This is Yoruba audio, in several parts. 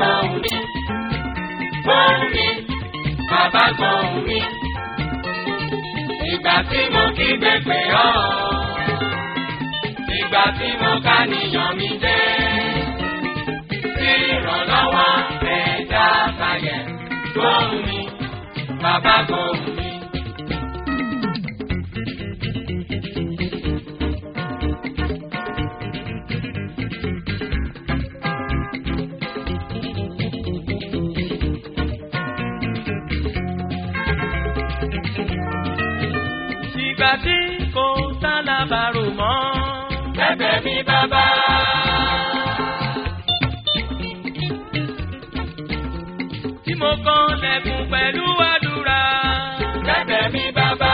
gbóhùn mi. Gbóhùn mi, bàbá gbóhùn mi. Ìgbà tí mo kígbe pè ọ́. Ìgbà tí mo ká níyàn mi dé. Tí ìrànlọ́wọ́ ẹ̀dá bàyẹ̀. Gbóhùn mi, bàbá gbóhùn mi. ìgbà tí kò sálábàárò mọ́. Bẹ̀bẹ̀ mi bàbá. tí mo kàn lẹ́kùn pẹ̀lú àdúrà. Bẹ̀bẹ̀ mi bàbá.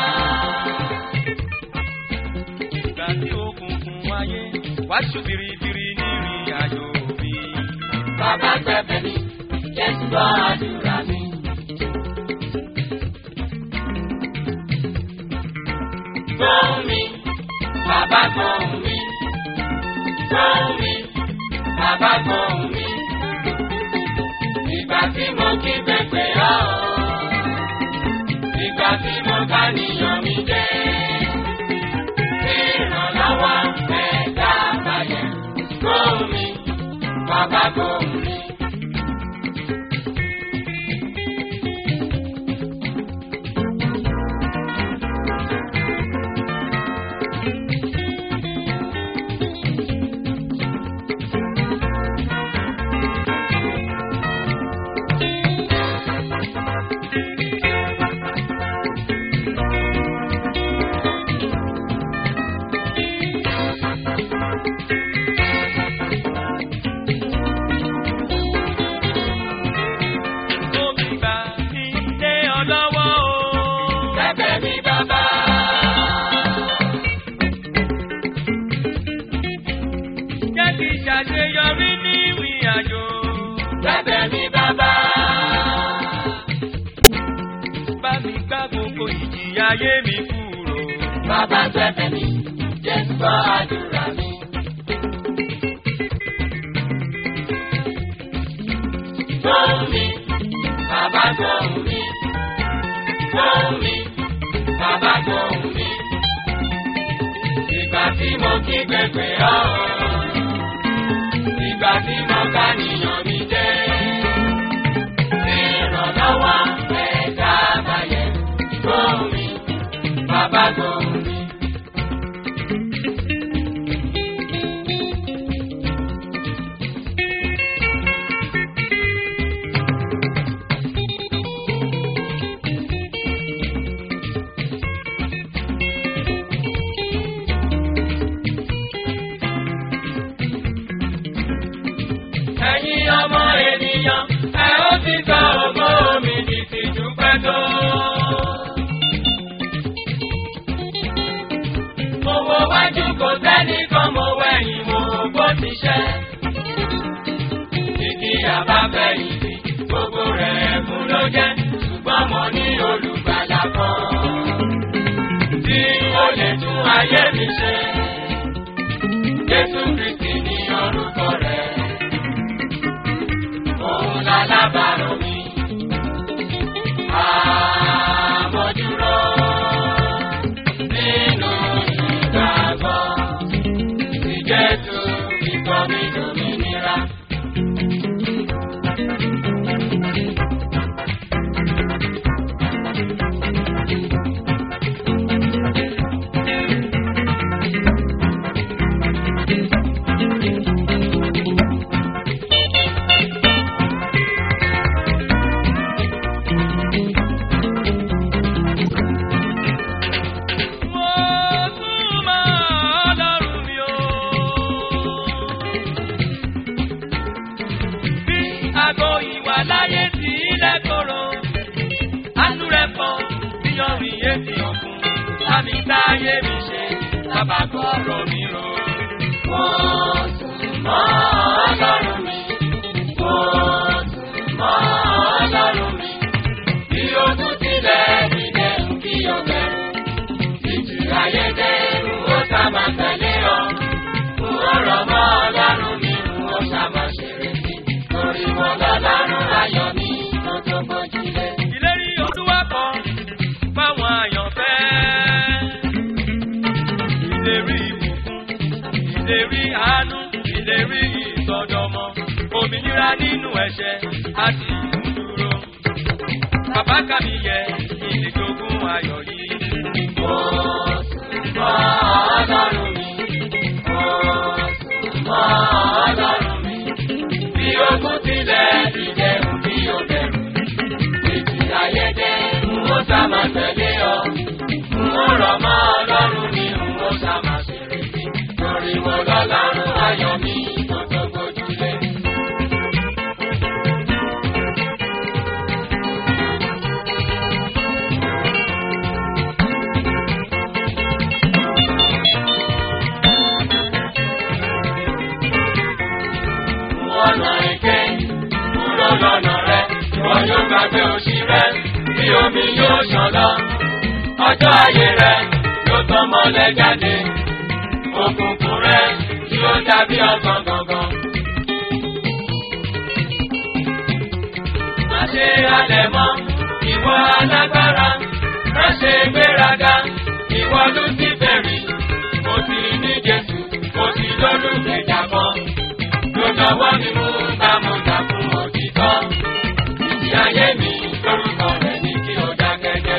ìgbà tí òkùnkùn wáyé wá ṣú biribiri nírìn àjò mi. Bàbá bẹ̀bẹ̀ mi, Jésù gbọ́ àdúrà mi. Gbóhùn mi, bàbá gbóhùn mi. Gbóhùn mi, bàbá gbóhùn mi. Ìgbà tí mo kí pépè ọ́. Ìgbà tí mo ká níyàn mi dé. Ìrànlọ́wọ́ ẹ̀dá bàyẹ̀. Gbóhùn mi, bàbá gbóhùn mi. mo fi gbà mí lé ọ lọ́wọ́ o. Bẹ̀bẹ̀ mi bàbá. jẹ́ kí n ṣàṣeyọrí ní ìrìn àjò. Bẹ̀bẹ̀ mi bàbá. bá mi gbá gbogbo ìjìyà ayé mi kúrò. Bàbá bẹ̀bẹ̀ mi, Jésù gbọ́ àdúrà mi. Gbóhùn mi, bàbá gbóhùn mi. Gbóhùn mi, bàbá gbóhùn mi. Ìgbà tí mo kí gbẹgbẹ ọ́. Ìgbà tí mo ká níyàn mi jẹ́. Ìrànlọ́wọ́ ẹ̀dá bàyẹ̀. Gbóhùn mi, bàbá gbóhùn mi. Ẹ̀yin ọmọ ènìyàn, ẹ ó ti sọ ògo mi di tìjú pẹ́ tó. Mo wo wájú kò sẹ́nìkan mo wẹ̀yìn mo bó ti ṣẹ́. Ìdí àbáfẹ̀yìntì gbogbo rẹ̀ ẹ̀kún ló jẹ́ ṣùgbọ́n mo ní olùgbàlà kan. Tí ó lè tún ayé mi ṣe. Jésù Kristì ní orúkọ rẹ̀ òun lálábàárò mi. Àmójúró nínú ìgbàgbọ́ sí Jésù ìkọ́ mi dòmìnira. Mo súnmọ́ Ọlọ́run mi o. Bí aago ìwà láyé tí ilẹ̀ koro, àánú rẹ̀ pọ̀ bí ọrìn etí òkun. Láti táyé mi ṣe, lábàgbọ́ ọ̀rọ̀ mi rò. Mo súnmọ́ Ọlọ́run mi. Mo súnmọ́ Ọlọ́run mi. Bí ogun tilẹ̀ nílẹ̀ ń kí o bẹ̀rù. Ìjì ayédè ń ó sá máa tẹ̀lé ọ. N ó rọ̀ mọ́ Ọlọ́run mi, n ó sá máa ṣeré sí. Torí mo ìlérí àánú ìlérí ìsọdọmọ òmìnira nínú ẹ̀ṣẹ̀ àti ìmúdúró. bàbá kàmí yẹ ìdíjogún ayọ̀ yìí. Mo sùn mọ́ Ọlọ́run mi. Mo sùn mọ́ Ọlọ́run mi. Bí ogun tilẹ̀ dìde bí o bẹ̀rù. Ètì ayẹyẹ n ó sá máa tẹ̀lé ọ. N ó rọ̀ mọ́ Ọlọ́run mi, n ó sá máa ṣèrè sí. Torí mo lọ́lọ́run ayọ̀ mi tó tó gbójúlé. ọ̀nà èké kúrò lọ́nà rẹ̀ ìwọ yóò gbàgbé òṣì rẹ̀ bí omi yóò ṣàn lọ. ọjọ́ ayé rẹ̀ yóò tán mọ́lẹ̀ jáde òkùnkùn rẹ̀ yóò dàbí ọ̀sán gangan. má ṣe halẹ̀ mọ́ ìwọ alágbára má ṣe gbéraga ìwọ lúsífẹ̀rì mo ti ní Jésù mo ti lólùgbèjà kan lọ́wọ́ mi mú bámúdà fún òtítọ́. Ìdí ayé mi lórúkọ rẹ̀ ní kí o dákẹ́jẹ́.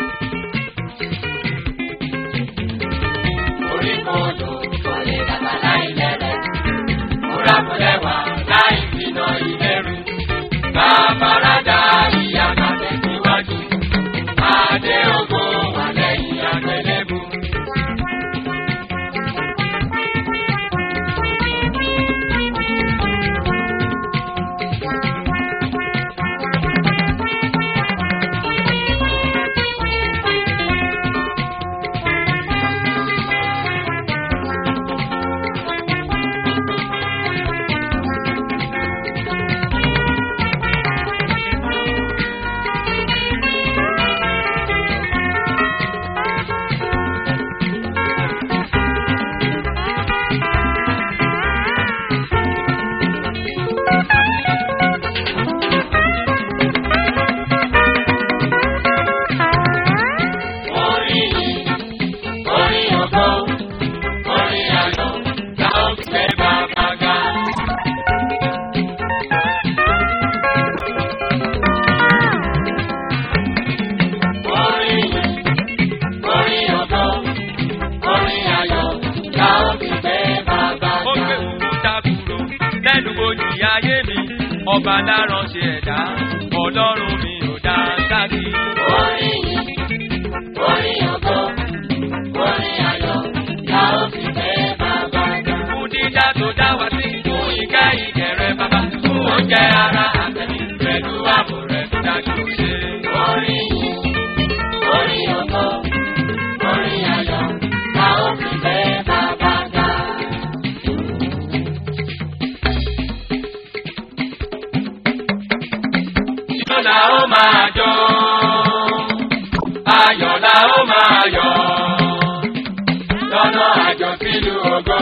Orí kodò kò lè dàgbà láì lẹ́rẹ̀. Múra kò lẹ́wà láì bínà ìlẹ́rù. Bàbáradà ìyá kàtẹ́ síwájú. Adé ògo wà lẹ́yìn àgbélébù. Orin yìí, orin ògo, orin ayọ̀, la ó fi gbé bàbá ga. Orin yìí, orin ògo, orin ayọ̀, la ó fi gbé bàbá ó ga. gbé òkúta kúrò lẹ́nu bojì ayé mi ọba dáràn ṣe ẹ̀dá ọlọ́run mi ò dá sáàkì. Orin yìí, orin ògo, orin ayọ̀, la ó fi gbé bàbá ga. fún dídá tó dá wá sí fún ìkẹ́ ìkẹrẹ bàbá fún oúnjẹ ara àtẹ̀mí pẹ̀lú ààbò rẹ̀ tó dájú ṣe. Orin yìí, orin ògo, orin ayọ̀, la ó fi gbé bàbá ga. Ìjọ la ó máa jó, ayọ̀ la ó máa yọ̀, lọ́nà àjọ sílùú ògo.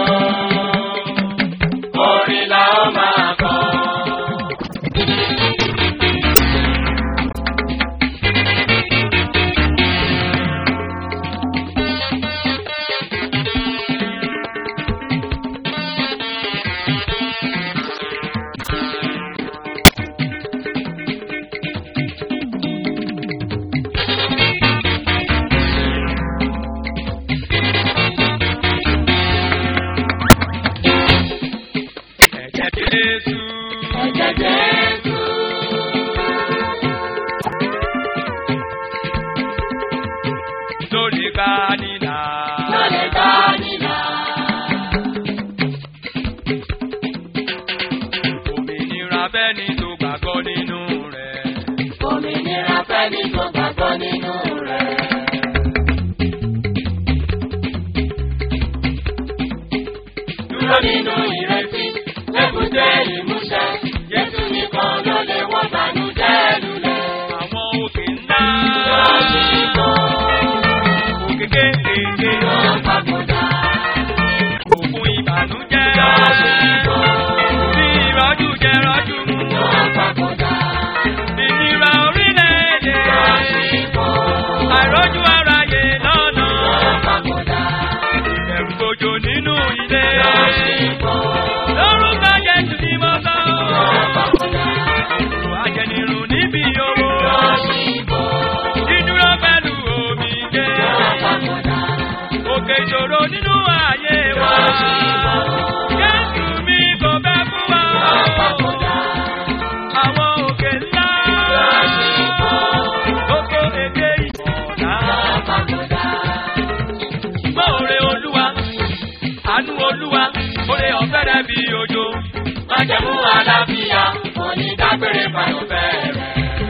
Orin la ó máa kọ. ẹ̀jẹ̀ Jésù. Ẹ̀jẹ̀ Jésù. lórí bá nílà. Ló lè bá nílà. Òmìnira bẹ́ni tó gbàgbọ́ nínú rẹ̀. Òmìnira fẹ́ni tó gbàgbọ́ nínú rẹ̀. Dúró nínú ìrètí, lébùté ìmúṣẹ. Jésù nìkan ló lè wọ́n bànújẹ́ lulẹ̀. Àwọn òkè ńlá. Lọ́sibítù Òkè kéékèèké. ló papòdà. Òkun ìbànújẹ́. Lọ́sibítù Bí ìrọ́jú jẹ rọ́jú mú. ló papòdà. Ìnira orílẹ̀-èdè. Lọ́sibítù Àìrójú aráyé lọ́nà. ló papòdà. Ẹ̀rù gbòjò nínú ilé. Lọ́sibítù olúwa oore ọ̀fẹ́ rẹ̀ bí òjò. májẹ̀mú àlàáfíà onídàgbére fàyọ̀fẹ́ rẹ̀.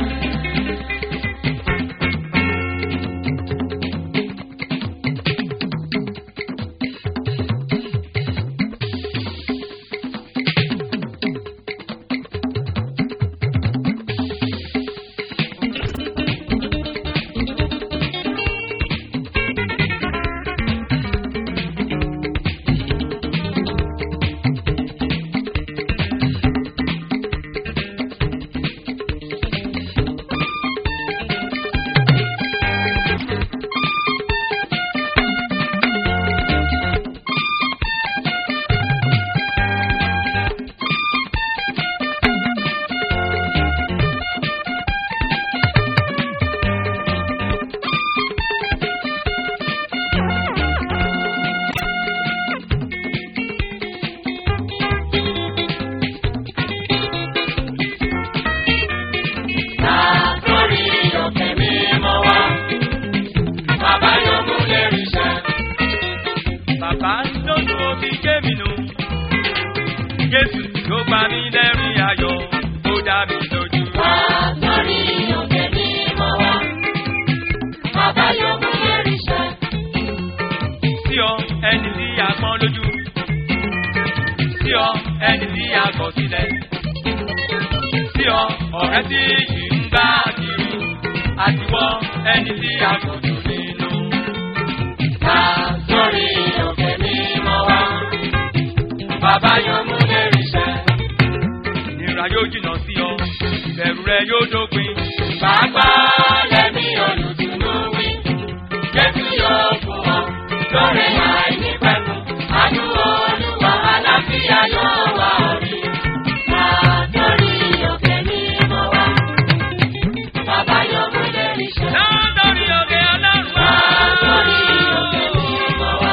Látòrí òkè mímọ́ wá, bàbá yóò mú lérí iṣẹ́. Bàbá lójú omi gé mi nù. Jésù ló pa mí lẹ́rìn ayọ̀, ó dá mi lójú. Látòrí òkè mímọ́ wá, bàbá yóò mú lérí iṣẹ́. Sí ọ ẹni tí a pọ́n lójú. Sí ọ ẹni tí a kọ̀ sílẹ̀. Sí ọ ọ̀rẹ́ tí yìí ń bá kiri. Àtiwọ́ ẹni tí a kò jù nínú. Látòrí òkè mímọ́ wá, bàbá yóò mú lérí iṣẹ́. Ìrà yóò jìnnà sí ọ, ìbẹ̀rù rẹ yóò dópin. Pàápàá lẹ́mí olùdùnnú wí, Jésù yóò fún ọ lórí àìnípẹ̀kun. Àánú Olúwa àlàáfíà yóò wá orí. Látòrí òkè mímọ́ wá, bàbá yóò mú lérí iṣẹ́. Látọ̀rí òkè ọlọ́run wá. Látòrí òkè mímọ́ wá,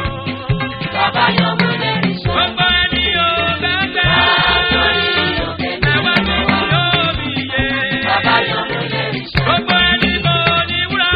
bàbá yóò mú lérí iṣẹ́. Gbogbo ẹni ò bẹ́ẹ̀ Látòrí bẹ́ẹ̀. òkè Ẹ̀wá mímọ́ mi wá, yóò mi yé. bàbá yóò mú lérí iṣẹ́. Gbogbo ẹni bò ní wúrà.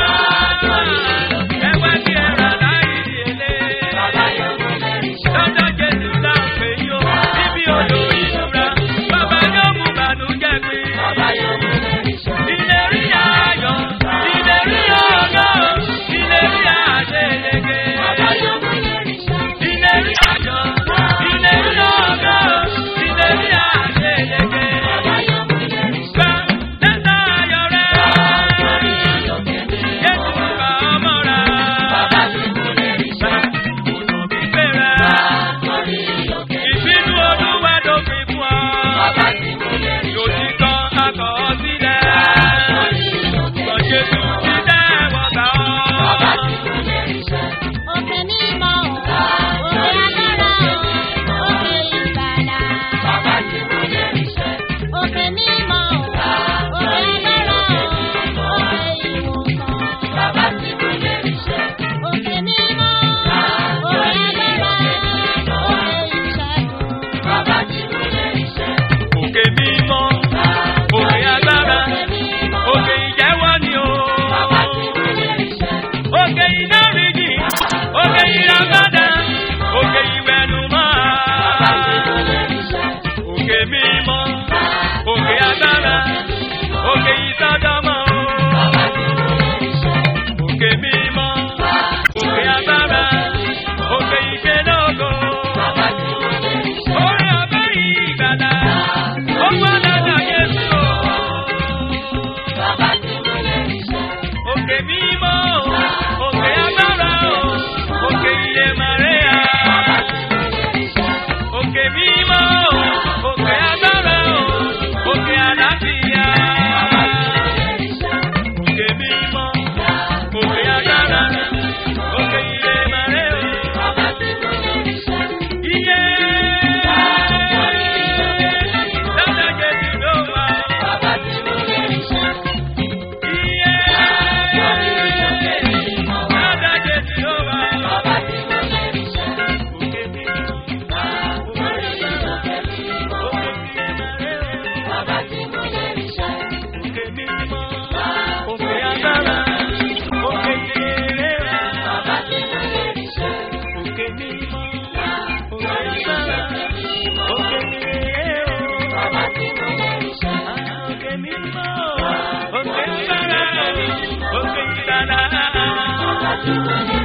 Ẹ̀wá tí ẹ rà láì rí èlé. Bàbá yóò mú lérí iṣẹ́. Lọ́jọ́ Jésù náà pè yó. Níbi odò ìṣúra. Bàbá yóò mú bànújẹ́ pé. Bàbá yóò mú lérí iṣẹ́. Ìlérí ayọ̀, ìlérí ògo, ìlérí àṣeyege. Bàbá yóò mú lérí iṣẹ́. Ìlérí ayọ̀, ìlérí ògo, ìlérí àṣeyege. Bàbá yóò mú lérí iṣẹ́. Gbà lẹ́tà ayọ̀ rẹ̀. Látòrí òkè mímọ́ Jésù wá, bá ọmọ rẹ̀. bàbá ti mú lérí iṣẹ́. Ònà gbígbé rẹ̀. Látòrí òkè Ìbínú olúwa dópin fún ọ. bàbá ti mú lérí Yóò iṣẹ́. ti tán akọ̀ sílẹ̀. Látòrí òkè Sọ Jésù mímọ́ ti wá, dẹ́wọ̀ gbà bàbá ọ́. ti mú lérí iṣẹ́. Òkè mímọ́ o, òkè agbára o, òkè ìgbàlà. Bàbá ti mú lérí iṣẹ́. Òkè mímọ́ o, òkè agbára o, òkè ìwòsàn. Bàbá ti mú lérí iṣẹ́. Òkè mímọ́, òkè agbára, òkè ìṣẹ́gun. Bàbá ti mú lérí iṣẹ́. Òkè mímọ́, òkè agbára, òkè ìjẹ́wọ́ ni o. Bàbá ti mú lérí iṣẹ́. Òkè ìdáríjì, òkè ìràpadà, òkè ìwẹ̀nùmọ́. Bàbá ti mú lérí iṣẹ́. Òkè mímọ́, òkè agbára, òkè ìsọdọ̀mọ́. Bàbá ti mú lérí iṣẹ́. Òkè mímọ́, òkè agbára, òkè ìgbélógo. Bàbá ti mú lérí iṣẹ́. Orí ọ̀bẹ ìgbàlà, ó wà lọ́dọ̀ Jésù o. Bàbá ti mú lérí iṣẹ́. Òkè mímọ́, òkè agbára o, òkè iye Màríà. Bàbá ti mú lérí iṣẹ́. Òkè mímọ́, òkè agbára o, òkè àlàáfíà. Bàbá ti mú lérí Jùjú